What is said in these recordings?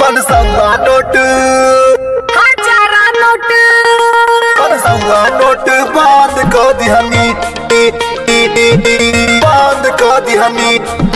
पनसौआ note हजारा note पनसौआ note बंद कर दिहनी बंद कर दिहनी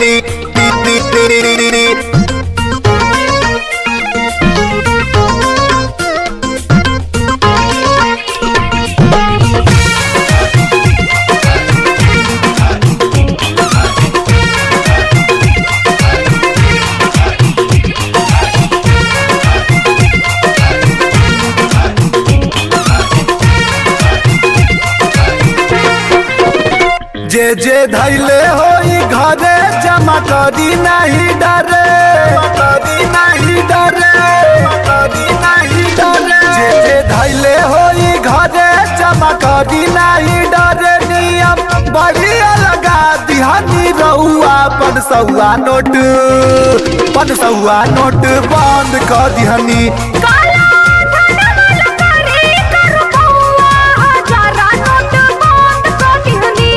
जे जे धैले होई घरे जमा करी नहीं डरे करी नहीं डरे करी नहीं डरे जे जे धैले होई घरे जमा करी नहीं डरे नियम बढ़िया लगा दिहनी रउआ पनसौआ नोट पनसौआ नोट बंद कर दिहनी काला धनवाला करे करू बउआ हजारा नोट बंद कर दिहनी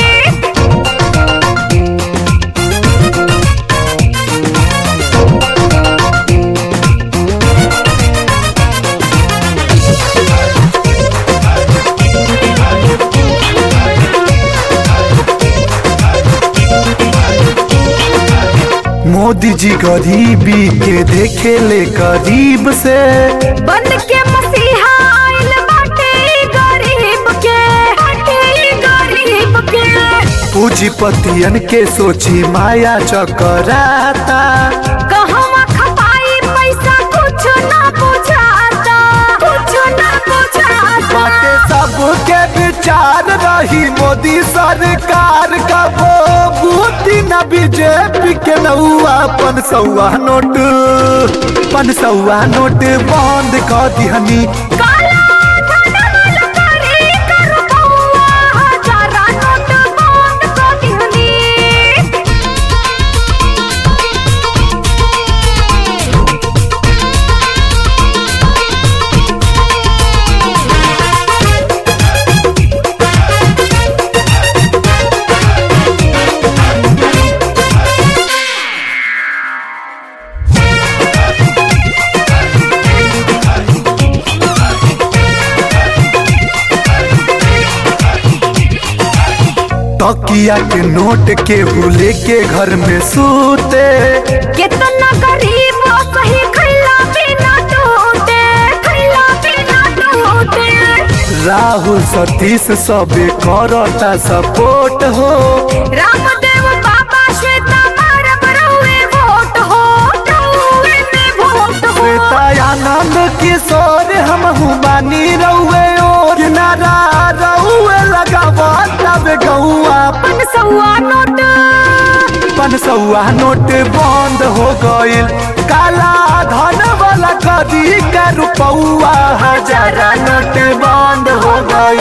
मोदी जी गरीबी के देखे ले गरीब से बन के मसीहा आइल बाटे ई गरीब के बाटे ई गरीब के पूंजीपतियन के सोची माया चकराता कहवा खपाई पैसा कुछ ना बुझाता कुछ ना बुझाता बाटे सबके विचार रही मोदी सरकार का वो बूटी न बीजेपी के नौआ पनसौआ नोट पनसौआ नोट बंद कर दिहनी काला धनवाला करे करू बउआ हजारा नोट बंद कर दिहनी तकिया के नोट के हुले के घर में सूते कितना गरीब सही खैला बिना टूटे खैला बिना टूटे राहुल सतीश सबे करता सपोर्ट हो रामदेव बाबा श्वेता मारब रहुए वोट हो रहुए में वोट हो श्वेतानंद किशोर हम बानी रउए और नारा रउए लगावा तब गौआ पनसौआ नोट पनसौआ नोट बंद हो गइल काला धन वाला कदी का रुपौआ हजारा नोट बंद हो गइल